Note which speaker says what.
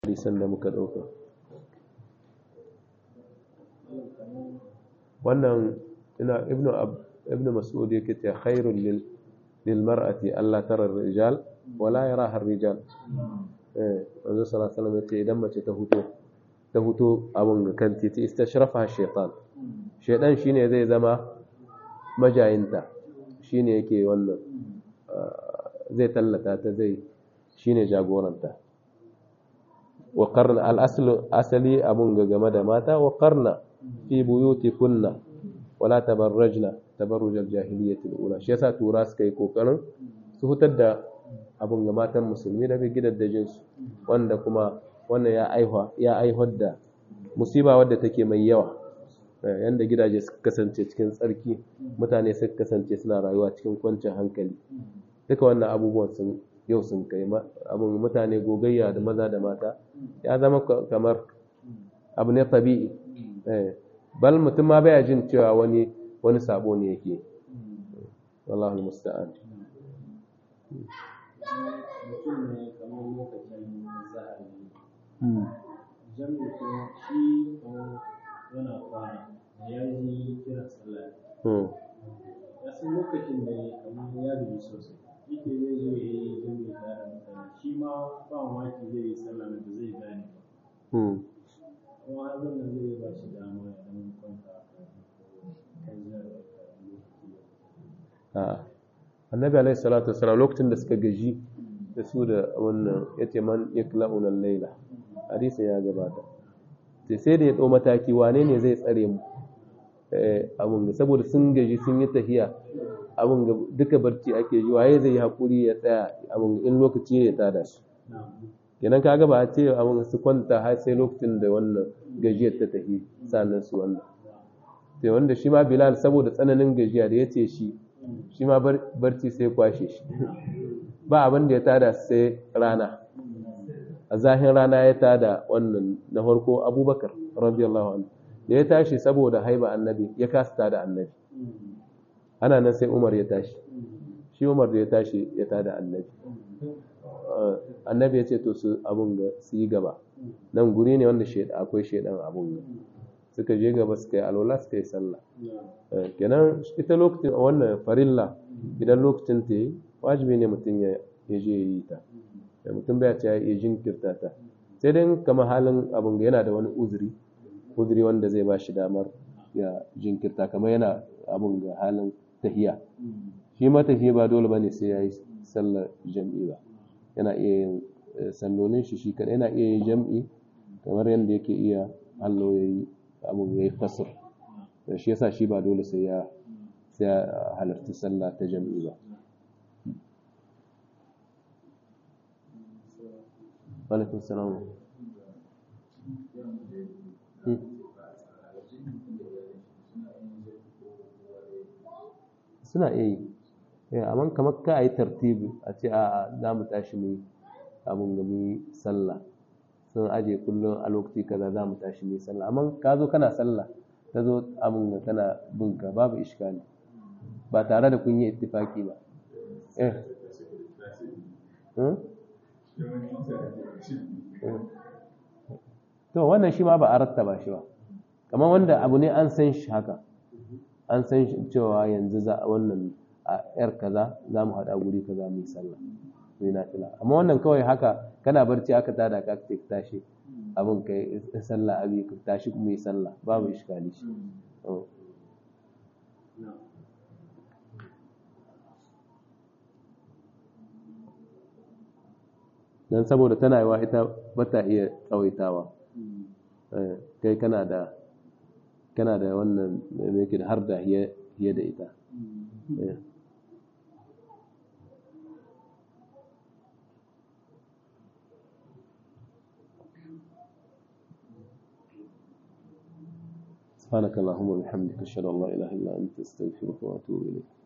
Speaker 1: hadisan da muka ɗauka wannan ina ibnu ibnu mas'ud yake ta khairul lil lil mar'ati alla tara rijal wala yaraha rijal eh manzo sallallahu alaihi wasallam yace idan mace ta huto ta huto abun ga kan titi istashrafa shaytan shaydan shine zai zama majayinta shine yake wannan zai tallata ta zai shine jagoranta wa qarna al aslu asali abun ga game da mata wa qarna fi buyutikunna wala tabarrajna tabarruj al jahiliyyah al ula shi yasa tura suka yi kokarin su hutar da abun ga matan musulmi daga gidaddajin su wanda kuma wannan ya aihuwa ya aihuwar da musiba wadda take mai yawa yanda gidaje suka kasance cikin tsarki mutane suka kasance suna rayuwa cikin kwanciyar hankali duka wannan abubuwan sun yau sun kai abin mutane gogayya da maza da mata ya zama kamar abu ne tabi'i bal mutum ma baya jin cewa wani wani sabo ne yake wallahi musta'an
Speaker 2: mutum ne kamar lokacin zahari jami'in kuma shi kamar yana kwana ya yi kira sallah ya san lokacin da kamar ya gaji sosai yake zai zo ya yi jami'in tare da mutane shi ma ba mamaki zai yi sallah da zai gane ba kuma har wannan zai ba shi dama ya dan kwanta kan
Speaker 1: a annabi alaihi salatu wasalam lokacin da suka gaji da su da wannan yace man yakla'una al-laila hadisin ya gabata sai sai da ya ɗau mataki wane ne zai tsare mu abun ga saboda sun gaji sun yi tahiya abun ga duka barci ake ji waye zai yi hakuri ya tsaya abun in lokaci ne ya tada su kenan kaga ba a ce abun su kwanta har sai lokacin da wannan gajiyar ta tafi sannan su wannan sai wanda shi ma bilal saboda tsananin gajiya da ya ce shi shi ma barci sai kwashe shi ba abin da ya tada sai rana a zahin rana ya tada wannan na farko abubakar radiyallahu anhu da ya tashi saboda haiba annabi ya kasa tada annabi ana nan sai umar ya tashi shi umar da ya tashi ya tada annabi annabi ya ce to su abun ga su yi gaba nan guri ne wanda akwai shaidan abun ga suka je gaba suka yi alwala suka yi sallah kenan ita lokacin wannan farilla idan lokacin ta yi wajibi ne mutum ya je ya yi ta da mutum bai ce ya jinkirta ta sai dai kamar halin abin ga yana da wani uzuri uzuri wanda zai ba shi damar ya jinkirta kamar yana abin ga halin tahiya shi ma tahiya ba dole bane sai ya yi sallar jam'i ba yana iya yin sallolin shi shi kadai yana iya yin jam'i kamar yadda yake iya hallo ya yi abin ya yi kasur shi yasa shi ba dole sai ya sai ya halarci sallah ta jam'i ba alaikun salamu suna iya yi amma kamar ka a yi tartibi a ce a za mu tashi mu abin gami sallah sun aje kullum a lokaci kaza za mu tashi mu sallah amma ka zo kana sallah ta zo abin ga kana binka babu iskali ba tare da kun yi ittifaki ba eh to wannan shi ma ba a rattaba shi ba kamar wanda abu ne an san shi haka an san shi cewa yanzu za a wannan a yar kaza za mu haɗa guri kaza mu yi sallah mu yi nafila amma wannan kawai haka kana barci aka tada ka ka tashi abin kai sallah abi ka tashi kuma yi sallah babu iskali shi don saboda tana yiwa ita bata iya tsawaitawa kai kana da kana da wannan mai da har da hiye da ita سبحانك اللهم وبحمدك اشهد ان لا اله الا انت استغفرك واتوب اليك